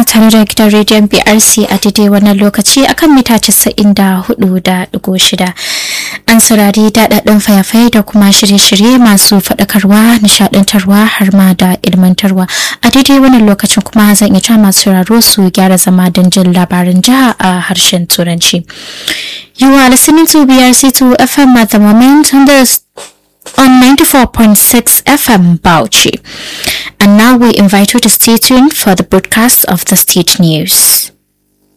tare da gidan rediyon BRC a daidai wannan lokaci akan mita 94.6. An saurari daɗaɗɗen fayafai da kuma shirye-shirye masu faɗakarwa, nishaɗantarwa har ma da ilmantarwa. A daidai wannan lokacin kuma zan iya cewa masu sauraro su gyara zama don jin labarin jiha a harshen Turanci. You are listening to BRC2 FM at the moment on the on 94.6 FM Bauchi. And now we invite you to stay tuned for the broadcast of the state news.